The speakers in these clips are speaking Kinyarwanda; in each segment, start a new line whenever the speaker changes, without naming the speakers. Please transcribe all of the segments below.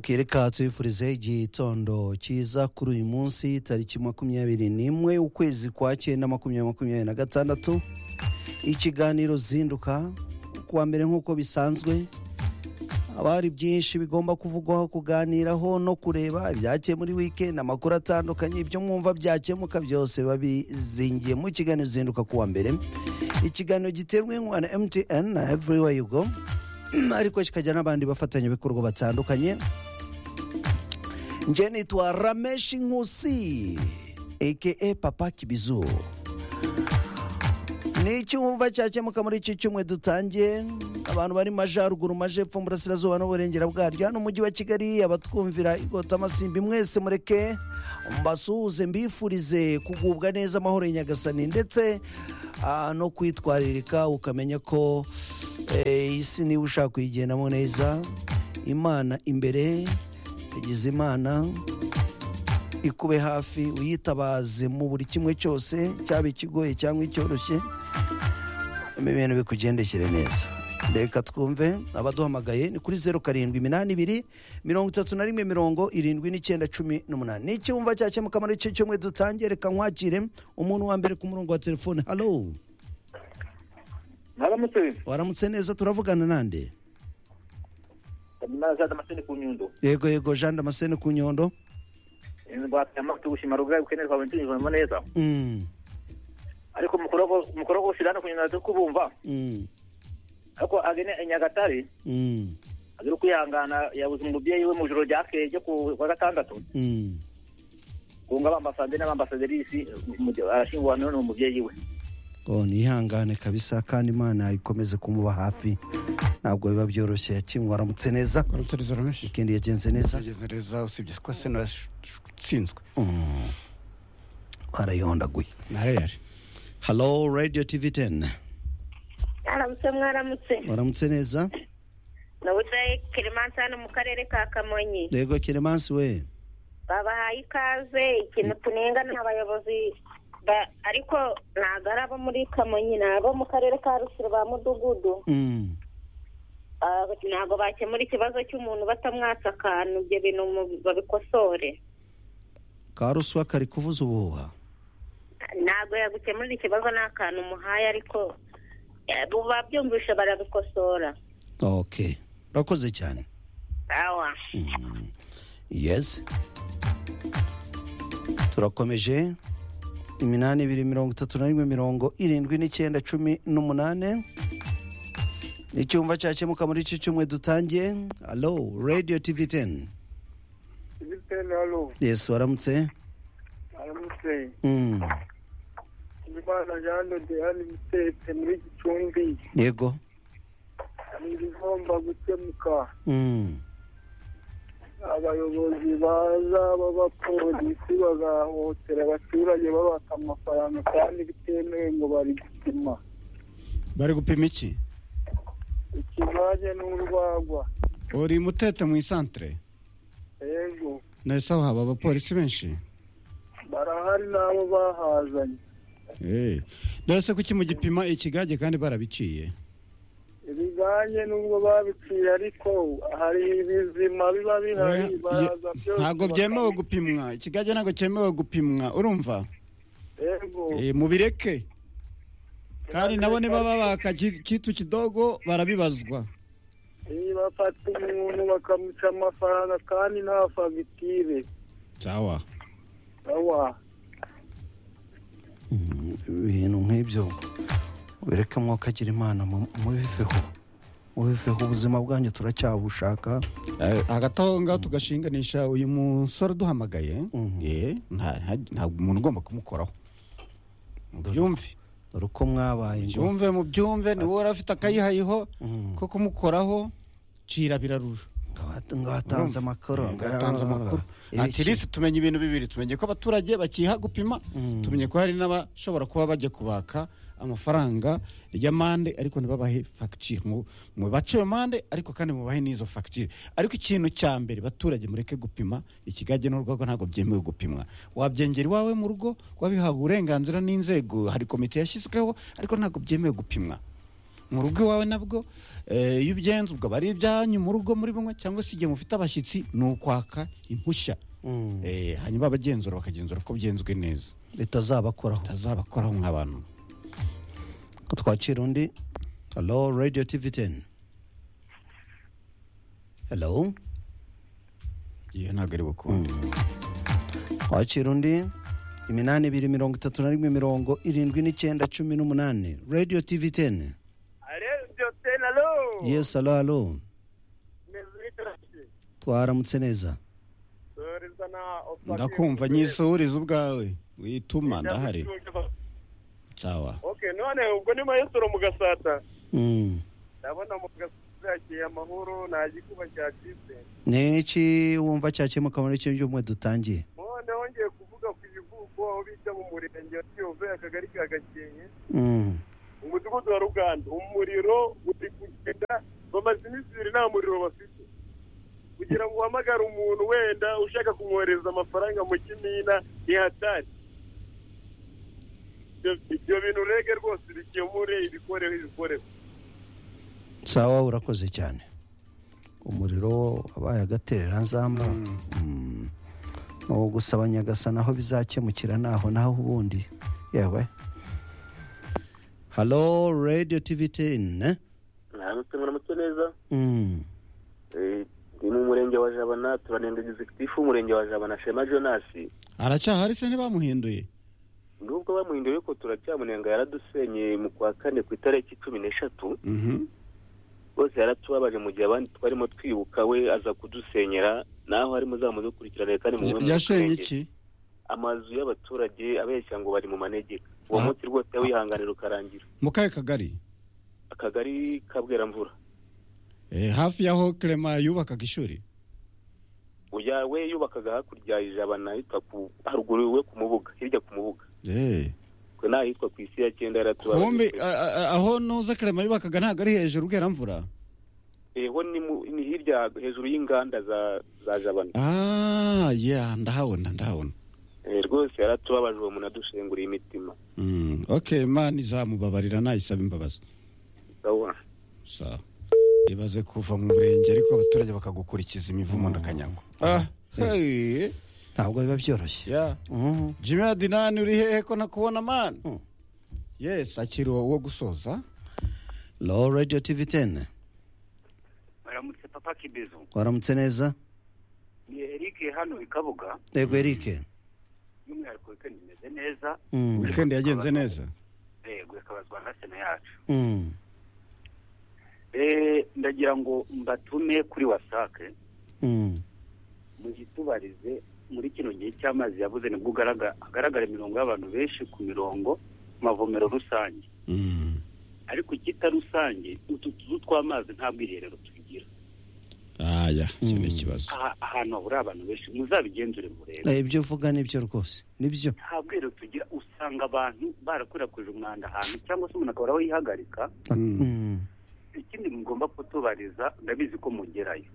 kereka tubifurize igitondo cyiza kuri uyu munsi tariki makumyabiri n'imwe ukwezi kwa cyenda makumyabiri makumyabiri na gatandatu ikiganiro zinduka kuwa mbere nk'uko bisanzwe haba hari byinshi bigomba kuvugwaho kuganiraho no kureba ibyakiye muri wikendi amakuru atandukanye ibyo mwumva byakemuka byose babizingiye mu kiganiro zinduka kuwa mbere ikiganiro giterwa inkunga na mtn na everywhere you go ariko kikajya n'abandi bafatanyabikorwa batandukanye njye nitwa rameshi nkusi eke papa kibizu ni icyumva cyakemuka muri iki cyumwe dutangiye abantu bari majyaruguru majepfo burasirazuba n'uburengera bwaryo hano umujyi wa kigali abatwumvira igotamasimbi mwese mureke mbasuhuze mbifurize kugubwa neza amahoro ya nyagasani ndetse no kwitwaririka ukamenya ko isi niba ushaka kuyigendamo neza imana imbere yagize imana ikube hafi uyitabaze mu buri kimwe cyose cyaba ikigoye cyangwa icyoroshye ibintu bikugendekere neza reka twumve abaduhamagaye ni kuri zeru karindwi iminani ibiri mirongo itatu na rimwe mirongo irindwi n'icyenda cumi n'umunani ni icyumba cyakemuka muri icyo cyumweru dutangiye reka nkwakire umuntu wa mbere ku murongo wa telefone halo
mwaramutse
waramutse neza turavugana nande
ndabona za damascene ku nyundo
yego yego jean damascene ku nyondo
ingwate amatu gushima rugaye ukeneye kwawe ndinyumva neza
Mm,
ariko mukoro wose rano ku nyundo kubumva
mm,
ariko agene i nyagatare
mm,
azira kwihangana yabuze umubyeyi we mu joro ryakeye ryo ku wa gatandatu
mm.
kunga abambasaderi n'abambasaderisi arashyinguwe none umubyeyi we
Oh, nihangane kabisa kandi imana ikomeze kumuba hafi ntabwo biba byoroshye yakimwe waramutse neza
urutirizo rumenshi
ikindi yagenze neza
yageze neza usibye ko sena yatsinzwe
Mm. warayondaguye
na reyari
halo radio tv 10
mwaramutse mwaramutse
waramutse neza
nabuze kirimansi hano mu karere ka kamonyi
yego keremansi we
babahaye ikaze ikintu tunenga ni abayobozi ba- ariko ntabwo ari abo muri kamonyi ni abo mu karere ka rusiro ba mudugudu
Mm,
Ah, ntabwo bakemura ikibazo cy'umuntu batamwatsa akantu ibyo bintu mu- babikosore
ka ruswa kari kuvuza ubuhuha
ntabwo yagukemurira ikibazo n'akantu umuhaye ariko eh, bu- babyumvishe barabikosora
ok urakoze cyane
awa
Mm. yes turakomeje iminani ibiri mirongo itatu na rimwe mirongo irindwi n'icyenda cumi n'umunane icyumba cyakemuka muri iki cyumwe dutangiye alo radio tv 10
Zipene halo,
yes waramutse
aramutse
Mm,
Imana Jean de Diane Mutete muri Gicumbi
yego
ni ibigomba gukemuka
Mm,
abayobozi baza b'abapolisi bagahotera abaturage babaka amafaranga kandi bitemewe ngo bari gupima
bari gupima iki
ikivanye n'urwagwa
uri mutete mu isantere
yego
nahise aho haba abapolisi benshi
barahari n'abo bahazanye
Eh, nahise kuki mugipima ikigage kandi barabiciye
ibijyanye n'ubwo babiciye ariko hari ibizima biba bihari
Oya,
baraza byose
ntabwo byemewe gupimwa ikigage ntabwo cyemewe gupimwa urumva
yego
Eh, mubireke kandi nabo niba babaka ki- kitu kidogo barabibazwa
bafata umuntu bakamuca amafaranga kandi nta fagitire
sawa
awa
mm, ibintu nk'ibyo bireke mwakagira imana mu- mubiveho mubiveho ubuzima bwanyu turacyabushaka
hagati aho ngaho tugashinganisha uyu musore uduhamagaye
Mhm.
eh, nta- nta- ntabwo umuntu ugomba kumukoraho byumve
dore uko mwabaye ngo
byumve mu byumve ni wowe urafite akayihayiho
Mm.
ko kumukoraho cira birarura
ngo watanze amakuru
Eh, ngatanze amakuru atirisi tumenye ibintu bibiri tumenye ko abaturage bakiha gupima
Mm.
tumenye ko hari n'abashobora kuba bajya kubaka amafaranga y'amande ariko ntibabahe fagitire mubace iyo mande ariko kandi mubahe n'izo fagitire ariko ikintu cya mbere baturage mureke gupima ikigage n'urwego ntabwo byemewe gupimwa wabyengera iwawe mu rugo wabihawe uburenganzira n'inzego hari komite yashyizweho ariko ntabwo byemewe gupimwa mu rugo iwawe nabwo eh, iyo ubigenza ubwo aba ari ibyanyu mu rugo muri bumwe cyangwa se igihe mufite abashyitsi ni ukwaka impushya
Mm.
Eh, hanyuma abagenzura bakagenzura ko byenzwe neza
bitazabakoraho
tazabakoraho nk'abantu
ko twakira undi halo radiyo tivi teni halo
iyo ntabwo ari bukunde
wakira undi iminani ibiri mirongo itatu na rimwe mirongo irindwi n'icyenda cumi n'umunani radiyo tivi teni yesi halo halo twaramutse neza
ndakumva nyisuriza ubwawe wituma ndahari cawa
oke none ubwo ni mayesoro mu gasata
Mm.
ndabona mu gasata yakiye amahoro nta gikuba cyacitse
ni iki wumva cyakemuka muri iki by'umwe dutangiye
none wongeye kuvuga ku ibivuko aho bita mu murenge wa kiyove akagari ka gakenke
Mm.
umudugudu wa ruganda umuriro uri kugenda bamaze iminsi ibiri nta muriro bafite kugira ngo uhamagare umuntu wenda ushaka kumwohereza amafaranga mu kimina ntihatari Ibyo- ibyo bintu rege rwose bikemure ibikoreho ibikoreho
sawa urakoze cyane umuriro wabaye agaterera nzamba Mm. ni uwo gusaba nyagasa naho bizakemukira naho naho ubundi yewe halo radiyo tivi teni
ntabwo muramutse neza
Mm.
Eh, ni mu murenge wa jabana turanenda egizekitifu w'umurenge wa jabana shema jonasi
aracyahari se ntibamuhinduye
nubwo bamuhinduye yuko turacyamunenga yaradusenyeye mu kwa kane ku itariki cumi n'eshatu
Mhm.
rwose yaratubabaje mu gihe abandi twarimo twibuka we aza kudusenyera naho harimo za mudukurikirane kandi mu bumwe mu
yashenye
turenge.
iki
amazu y'abaturage abeshya ngo bari mu manegeka uwo
Ah.
munsi rwose wihanganira ukarangira
mu kahe kagari
akagari kabweramvura
Eh, hafi y'aho kerema yubakaga ishuri
uya we yubakaga hakurya ijabana ahitwa ku haruguru we ku mubuga hirya ku mubuga
Eh.
twe nta hitwa ku isi ya cyenda
Hombe,
yaratubabaje
a- a- a- aho nuza kerema yubakaga ntabwo ari hejuru bweramvura
eho ni mu- ni hirya hejuru y'inganda za za jabana
ah ya ndahabona ndahabona
Eh, rwose yaratubabaje uwo muntu adushenguriye imitima
Mm, okay imana izamubabarira nayisaba imbabazi
Sawa.
sawa ibaze kuva mu murenge ariko abaturage bakagukurikiza imivumo ndakanyago ah hey.
ntabwo biba byoroshye
ya
Mhm.
jimmy adinani uri hehe ko nakubona mani
Mm.
yes akiri uwo gusoza
halo radiyo tivi teni
baramutse papa kibezo
waramutse neza
ni eric hano i kabuga
yego erike
by'umwihariko wikendi imeze neza
Mm.
weekend yagenze neza
yego ikabazwa na sena yacu
Mm.
Eh, ndagira ngo mbatume kuri wasake
Mm.
muzitubarize muri kino gihe cy'amazi yabuze nibwo ugaragara- hagaragara imirongo y'abantu benshi ku mirongo ku mavomero rusange
Mm.
ariko ikita rusange utu tuzu tw'amazi nta bwiherero tugira
ah ya iki ni
Mm.
ikibazo
Aha- ahantu hahurira abantu benshi muzabigenzure murebe
Eh, ibyo uvuga ni byo rwose ni byo
nta bwiherero tugira usanga abantu barakwirakwije umwanda ahantu cyangwa se umuntu akabura aho yihagarika
Mm.
Mm.
ikindi mugomba kutubariza ndabizi ko mugerayo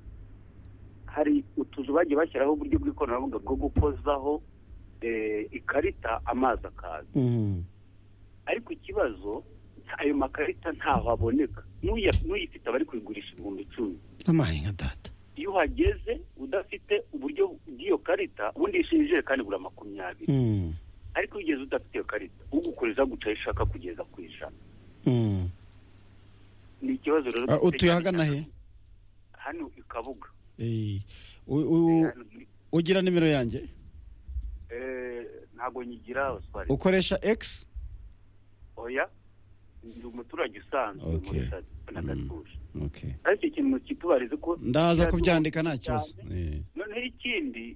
hari utuzu bagiye bashyiraho uburyo bw'ikoranabuhanga bwo gukozaho eh, ikarita amazi akaza
Mm.
ariko ikibazo ayo makarita ntaho aboneka N'uya- n'uyifite aba ari kuyigurisha ibihumbi icumi
amaye nka data
iyo uhageze udafite uburyo bw'iyo karita ubundi yishyura ijerekani bura makumyabiri
Mm.
ariko iyo ugeze udafite iyo karita ugukoreza guca aho ishaka kugeza ku ijana
Mm.
ni ikibazo rero
Ah,
dufite
utuye
cyane
hagana
cyane
he
hano i kabuga
Eh, u- u-
Hano muri-
ugira nimero yanjye
Eh, ntabwo nyigira Oswald
ukoresha x
oya ndi umuturage usanzwe
Okay.
muri na gatuje
okay
ariko ikintu kitubariza ko
ndaza
Cyane.
kubyandika nta kibazo
Cyane.
Eh.
noneho ikindi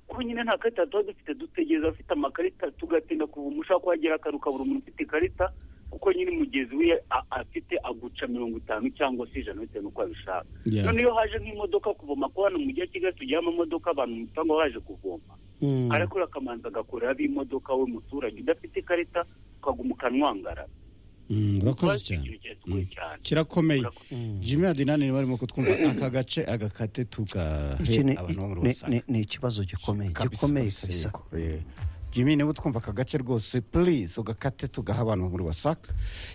kuba nyine nta karita tuba dufite dutegereza abafite amakarita tugatinda kuva umushaka kuhagera akaruka buri muntu ufite ikarita kuko nyine mugenzi we a- afite aguca mirongo itanu cyangwa se ijana bitewe n'uko abishaka
Yeah.
none iyo haje nk'imodoka kuvoma ko hano mu mujyi wa kigali tugira amamodoka abantu mu cyangwa baje kuvoma
Mm.
arakora akamanza agakorera ab'imodoka we muturage udafite ikarita ukaguma ukanwangara
Mm, urakoze
Ikibazo
cyane
kintu kiratugoye
Mm.
cyane
kirakomeye
Urakoze.
Mm.
jimmy adinani niba barimo kutwumva aka gace agakate tugahe
Iki ni-
abantu bo muri
ni-
wasake
ni- ni ikibazo gikomeye
Kabisa,
gikomeye
kabisa,
kabisa
yego. Eh, jimmy niba utwumva aka gace rwose purize ugakate tugaha abantu muri wasaka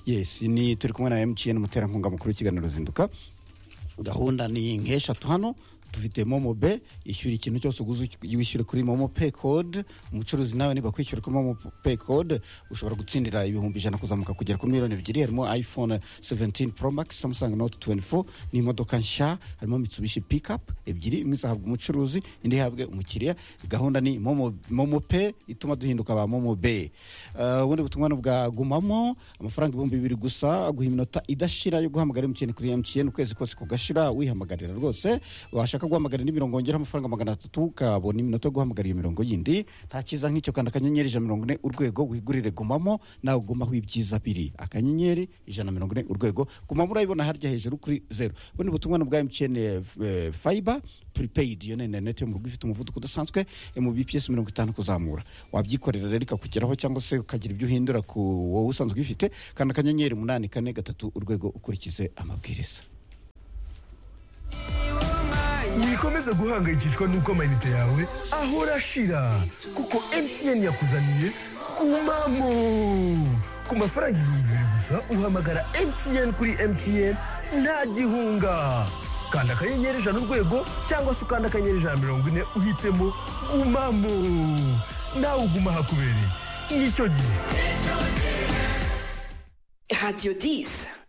yesi ni turi kumwe na emutiyeni umuterankunga mukuru w'ikiganiro ruzinduka gahunda ni nk'eshatu hano dufite momo be ishyura ikintu cyose uguze wishyure kuri momo pay code umucuruzi nawe niba kwishyura kuri momo pay code ushobora gutsindira ibihumbi ijana kuzamuka kugera kuri miliyoni ebyiri harimo iphone 17 pro max samsung note 24 n'imodoka nshya harimo mitsubishi pickup ebyiri imwe izahabwa umucuruzi indi ihabwe umukiriya gahunda ni momo, momo pay ituma duhinduka ba momo be Eh, ubundi butumwa ni bwa gumamo amafaranga ibihumbi bibiri gusa guha iminota idashira yo guhamagara emutiyeni kuri emutiyeni ukwezi kose kugashira wihamagarira rwose washaka guhamagara indi mirongo ngera amafaranga magana atatu ukabona iminota yo guhamagara iyo mirongo yindi nta cyiza nk'icyo kandi akanyenyeri ijana na mirongo ine urwego wigurire gumamo nawe ugumaho ibyiza biri akanyenyeri ijana na mirongo ine urwego gumamo urayibona harya hejuru kuri zeru ubundi butumwa ni bwa emutiyeni fayiba puripeyidi iyo ni interineti yo mu rugo ifite umuvuduko udasanzwe yo mu bps mirongo itanu kuzamura wabyikorera rero ikakugeraho cyangwa se ukagira ibyo uhindura ku wowe usanzwe uyifite kandi akanyenyeri umunani kane gatatu urwego ukurikize amabwiriza
wikomeze guhangayikishwa n'uko amayinite yawe ahora ashira kuko mtn yakuzaniye kumamo ku mafaranga ibihumbi bibiri gusa uhamagara mtn kuri mtn nta gihunga kanda akanyenyeri ijana urwego cyangwa se ukanda akanyenyeri ijana mirongo ine uhitemo gumamo nawe uguma ahakubereye nicyo gihe
Radio 10.